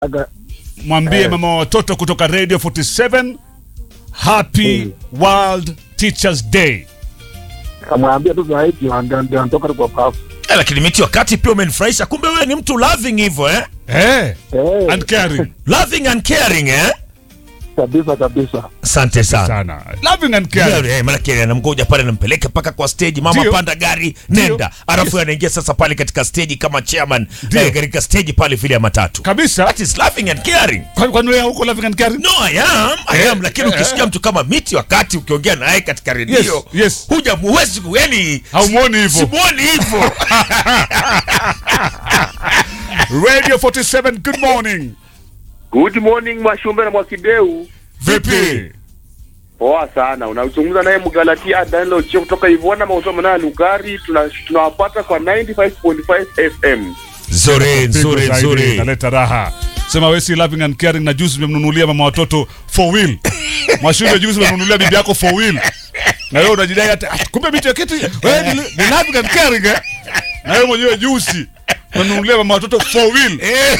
Aga, mwambie Eh. mama wa watoto kutoka radio 47 happy world teachers day kamwambia tu zaidi ndio ndio anatoka tu kwa pafu. Eh, lakini miti wakati pia umenifurahisha kumbe wewe ni mtu loving hivyo eh? eh, Eh, and caring loving and caring eh? kabisa kabisa. asante sana sana loving and caring Yeah, manake anamgoja pale nampeleka mpaka kwa stage mama Ndio. panda gari Ndio. nenda alafu anaingia sasa pale katika stage kama chairman Ndio. eh, katika stage pale vile ya matatu kabisa that is loving and caring Kwa- kwani wewe huko loving and caring no i am i am lakini eh, ukisikia mtu kama miti wakati ukiongea naye katika redio Yes, yes. huja muwezi ku- yani haumwoni hivyo simuoni hivyo radio 47 good morning Good morning Mwashumbe na Mwakideu. vipi Poa sana. Unazungumza naye Mgalatia Danlo Chio kutoka Ivona Mausoma na Lugari. Tuna tunawapata kwa 95.5 FM. nzuri nzuri Pigo zaidi, nzuri inaleta raha sema wewe si loving and caring na juzi umemnunulia mama watoto four wheel mwashule juzi umemnunulia bibi yako four wheel na wewe unajidai hata "Ah, kumbe miti ya kitu wewe ni, ni loving and caring eh na wewe mwenyewe juzi umemnunulia mama watoto four wheel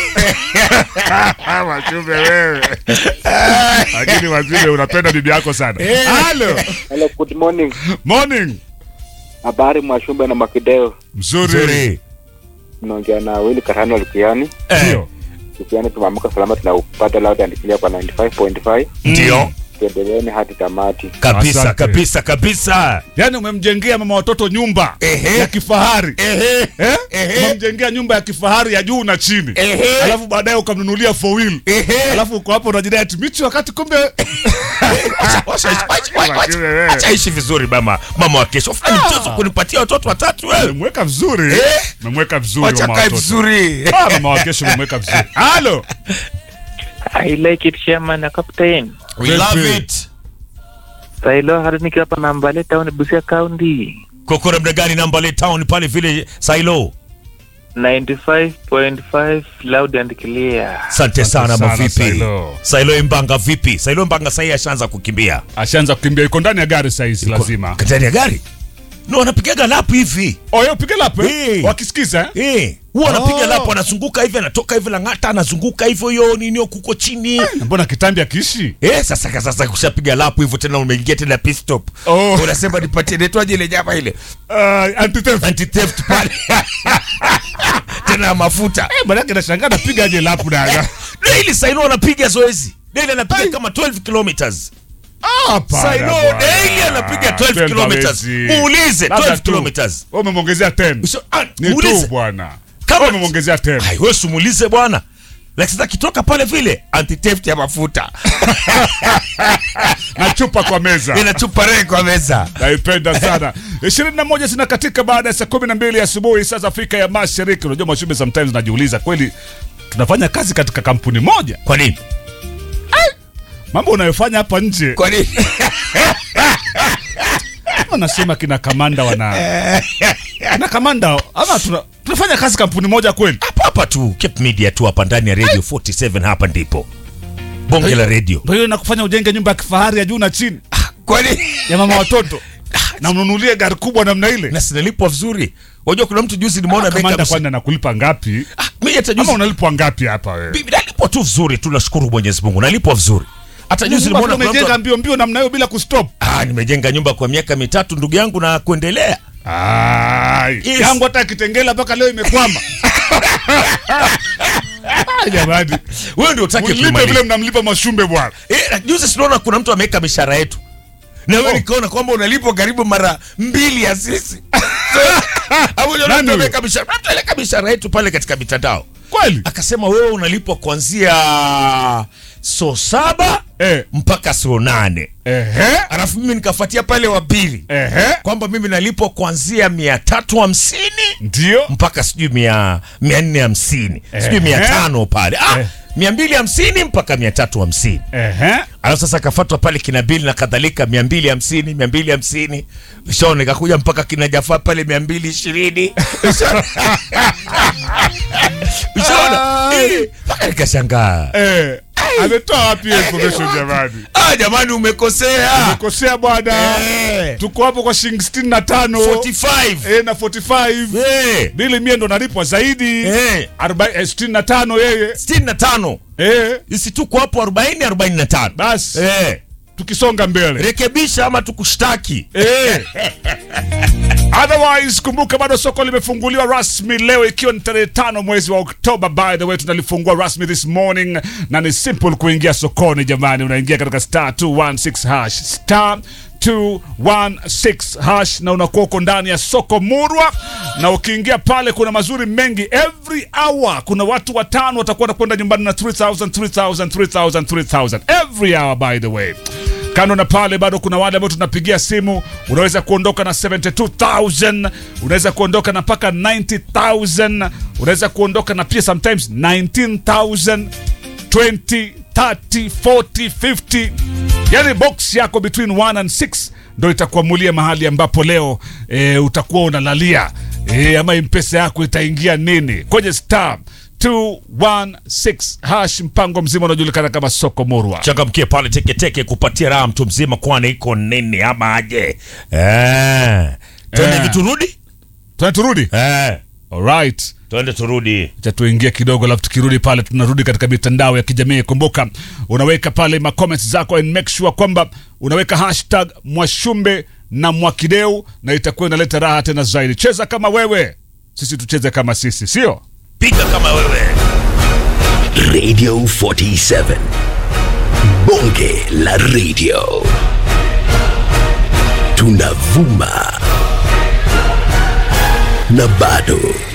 mwashule wewe lakini wazile unapenda bibi yako sana halo Hello, good morning. morning Habari Mwashumbe na Makideo. mzuri nzuri Mnaongea na Willy Karano Lukiani. Eh, ndio Lukiani tumeamka salama tunaupata loud and clear kwa 95.5. ndio Tuendeleeni hadi tamati. kabisa Asante. kabisa kabisa yaani umemjengea mama watoto nyumba Ehe. ya kifahari Ehe. Eh? Ehe. Umemjengea nyumba ya kifahari ya juu na chini Ehe. alafu baadaye ukamnunulia four wheel Ehe. alafu uko hapo unajidai ati michi wakati kumbe Wacha- wacha- wacha- wacha- wacha ishi vizuri mama mama wa kesho fanya mtoto kunipatia watoto watatu wewe umemweka vizuri Eh. umemweka vizuri wacha mama kae watoto vizuri Ah, mama wa kesho umemweka vizuri halo I like it chairman na captain. we love it Sailo hadi nikiwa hapa Nambale town Busia County. koko namna gani nambale town pale vile sailo 95.5 loud and clear. asante sana sana, mavipi Sailo. sailo imbanga vipi sailo imbanga sahii ashaanza kukimbia ashaanza kukimbia iko ndani ya gari sahizi lazima ndani ya gari no anapigaga lapu hivi oyo piga lape Eh. wakisikiza eh? Eh, huwa anapiga Oh. lapu anazunguka hivi anatoka hivi lang'ata anazunguka hivyo hiyo ninio kuko chini Na mbona kitambi akiishi Eh, sasa sasa kushapiga lapu hivyo tena umeingia tena pit stop. Oh. Unasema nipatie netwaje ile nyama ile. uh, anti-theft. Anti theft pale. tena ya mafuta. Eh, manake nashangaa napiga aje lapu daga Daily Saino anapiga zoezi. Daily anapiga kama 12 kilometers. Hapana, Saino bwana. daily anapiga 12 Ten kilometers. hawezi. Muulize Labda 12 tu. kilometers. Wewe umemwongezea 10 Uso- ah, ni muulize. tu bwana Kama- Wewe umemwongezea 10 Hai, wewe simuulize bwana. Lakini sasa kitoka pale vile anti theft ya mafuta. na chupa kwa meza Inachupa rege kwa meza. naipenda sana ishirini na moja zinakatika baada ya saa kumi na mbili asubuhi saa za afrika ya mashariki unajua mashube sometimes najiuliza kweli tunafanya kazi katika kampuni moja Kwa nini? mambo unayofanya hapa nje Kwa nini? wanasema kina kamanda wana kina kamanda ama tuna, tunafanya kazi kampuni moja kweli hapa hapa tu Cape Media tu hapa ndani ya Radio 47 hapa ndipo bonge la radio. ndio hiyo nakufanya ujenge nyumba ya kifahari ya juu na chini Kwani ya mama watoto na mnunulie gari kubwa namna ile na sinalipwa vizuri. Unajua kuna mtu juzi nimeona kamanda ameweka kwani anakulipa ngapi Ah, mimi hata ama juzi unalipwa ngapi hapa wewe bibi nalipwa tu vizuri tu nashukuru Mwenyezi Mungu nalipwa vizuri. Hata juzi Nyumba nimeona kuna umejenga mtu mbio mbio namna hiyo bila kustop ah, nimejenga nyumba kwa miaka mitatu ndugu yangu na kuendelea. Ai, Yes. yangu hata kitengela mpaka leo imekwama Ah, jamani Wewe ndio utake mlipe vile kuimaliza. mnamlipa mashumbe bwana Eh, na juzi sinaona kuna mtu ameweka mishahara yetu. Na wewe Oh. nikaona kwamba unalipwa karibu mara mbili ya sisi. Hapo ndio Nani mtu huyo? ameweka mishahara. Mtu aliweka mishahara yetu pale katika mitandao. kweli akasema wewe unalipwa kuanzia so saba eh, mpaka so nane ehe, alafu mimi nikafuatia pale wa pili ehe, kwamba mimi nalipwa kuanzia mia tatu hamsini ndio mpaka sijui mia mia nne hamsini sijui Ehe. mia tano pale ah, Eh. mia mbili hamsini mpaka mia tatu hamsini ehe. alafu sasa akafatwa pale kina bili na kadhalika mia mbili hamsini mia mbili hamsini shona ikakuja mpaka kina jafaa pale mia mbili ishirini shona mpaka nikashangaa Eh, ametoa wapi hiyo information jamani ah, jamani umekosea kosea bwana Eh, tuko hapo kwa shilingi 65 45 eh, na 45 Eh, bili mie ndo nalipwa zaidi eh, Arobaini- eh, 65 yeye 65 eh, isi tuko hapo 40 45 basi eh, tukisonga mbele rekebisha ama tukushtaki Eh. Otherwise, kumbuka bado soko limefunguliwa rasmi leo ikiwa ni tarehe tano mwezi wa Oktoba. By the way, tunalifungua rasmi this morning na ni simple kuingia sokoni jamani, unaingia katika star 216 hash star 216 hash na unakuwa uko ndani ya soko murwa, na ukiingia pale kuna mazuri mengi. Every hour kuna watu watano watakuwa wanakwenda nyumbani na 3000 3000 3000 3000 every hour by the way kando na pale bado kuna wale ambao tunapigia simu unaweza kuondoka na 72000 unaweza kuondoka na mpaka 90000 unaweza kuondoka na pia sometimes 19000 20 30 40 50 yani box yako between 1 and 6 ndo itakuamulia mahali ambapo leo e, utakuwa unalalia e, ama mpesa yako itaingia nini kwenye star 216 hash mpango mzima unaojulikana kama soko murwa changamkie pale teketeke kupatia raha mtu mzima kwani iko nini ama aje eh. twende Eh. hivi turudi Tuna turudi eh. alright twende turudi cha tuingie kidogo alafu tukirudi pale tunarudi katika mitandao ya kijamii kumbuka unaweka pale ma comments zako and make sure kwamba unaweka hashtag mwashumbe na mwakideu na itakuwa inaleta raha tena zaidi cheza kama wewe sisi tucheze kama sisi sio piga kama wewe Radio 47. Bonge la radio. Tunavuma. Na bado